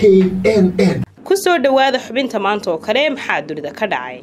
n n ku soo dhowaada xubinta maanta oo kale maxaa dunida ka dhacay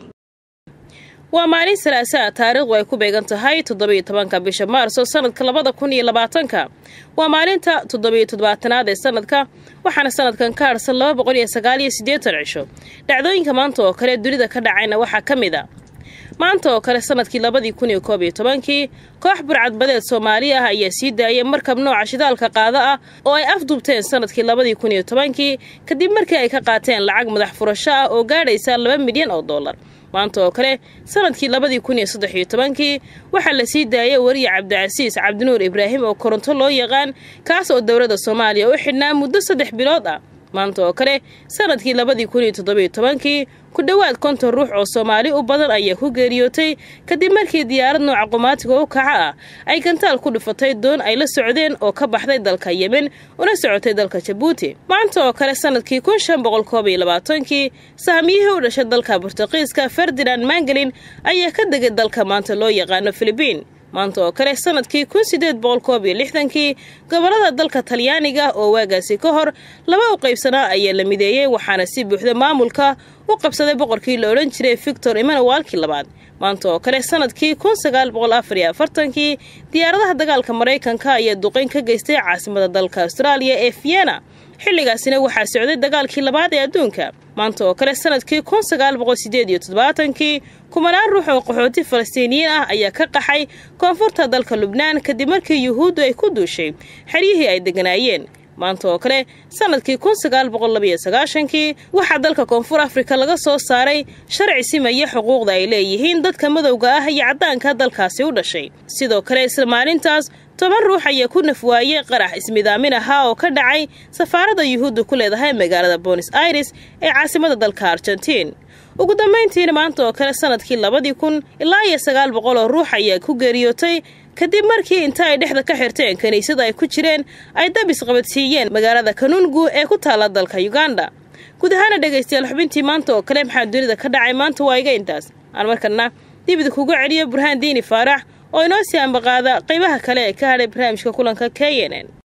waa maalin salaasaa taariikhdu ay ku beegan tahay toddobiyo tobanka bisha maarso sanadka labada kun iyo labaatanka waa maalinta toddobiyo toddobaatanaad ee sanadka waxaana sanadkan ka harsan laba boqol iyo sagaal iyo siddeetan cisho dhacdooyinka maanta oo kale dunida ka dhacayna waxaa ka mid a maanta oo kale sanadkii labadii kun iyo koob iyo tobankii koox burcadbadeed soomaali ah ayaa sii daayay markab nooca shidaalka qaada ah oo ay afduubteen sanadkii labadii kun iyo tobankii kadib markii ay ka qaateen lacag madax furasho ah oo gaadhaysa laba milyan oo dollar maanta oo kale sanadkii labadii kun iyo saddex iyo tobankii waxaa la sii daayay wariye cabdicasiis cabdinuur ibraahim oo koronto loo yaqaan kaas oo dowladda soomaaliya u xidhnaa muddo saddex bilood ah maanta oo kale sanadkii labadii kun iyo toddobiyo tobankii ku dhowaad konton ruux oo soomaali u badan ayaa ku geeriyootay kadib markii diyaarad nooca qumaatiga u kaca ah ay gantaal ku dhufatay doon ay la socdeen oo ka baxday dalka yemen una socotay dalka jabuuti maanta oo kale sanadkii kun shan boqol koob iyo labaatankii sahmiyihii u dhashay dalka bortuqiiska ferdinand mangelin ayaa ka degay dalka maanta loo yaqaano filibiin maanta oo kale sanadkii kun sideed boqol koob iyo lixdankii gobolada dalka talyaaniga oo waagaasi ka hor laba u qaybsanaa ayaa la mideeyey waxaana si buuxda maamulka u qabsaday boqorkii la odhan jiray victor emanuwalkii labaad maanta oo kale sanadkii kun sagaal boqol afar iyo afartankii diyaaradaha dagaalka maraykanka ayaa duqeyn ka geystay caasimada dalka austraaliya ee vienna xilligaasina waxaa socday dagaalkii labaad ee adduunka maanta oo kale sanadkii kun sagaal boqol sideed iyo toddobaatankii kumanaan ruux oo qaxooti falastiiniyiin ah ayaa ka qaxay koonfurta dalka lubnaan kadib markii yuhuuddu ay ku duushay xeryihii ay deganaayeen maanta oo kale sanadkii kun sagaal boqol labiyo sagaashankii waxaa dalka koonfur afrika laga soo saaray sharci simaya xuquuqda ay leeyihiin dadka madowga ah iyo caddaanka dalkaasi u dhashay sidoo kale isla maalintaas toban ruux ayaa ku nafwaayey qarax ismidaamin ahaa oo ka dhacay safaaradda yuhuudda ku leedahay magaalada bonis aires ee caasimada dalka argentiin ugu dambayntiina maanta oo kale sanadkii labadii kun ilaa iyo sagaal boqol oo ruux ayaa ku geeriyootay kadib markii inta ay dhexda ka xirteen kiniisada ay ku jireen ay dab isqabadsiiyeen magaalada kanungu ee ku taala dalka uganda guud ahaana dhegaystayaal xubintii maanta oo kale maxaa dunida ka dhacay maanta waa iga intaas aan markana dibida kugu celiyo burhaan diini faarax oo inoo sii ambaqaada qaybaha kale ee ka hadhay barnaamijka kulanka k n n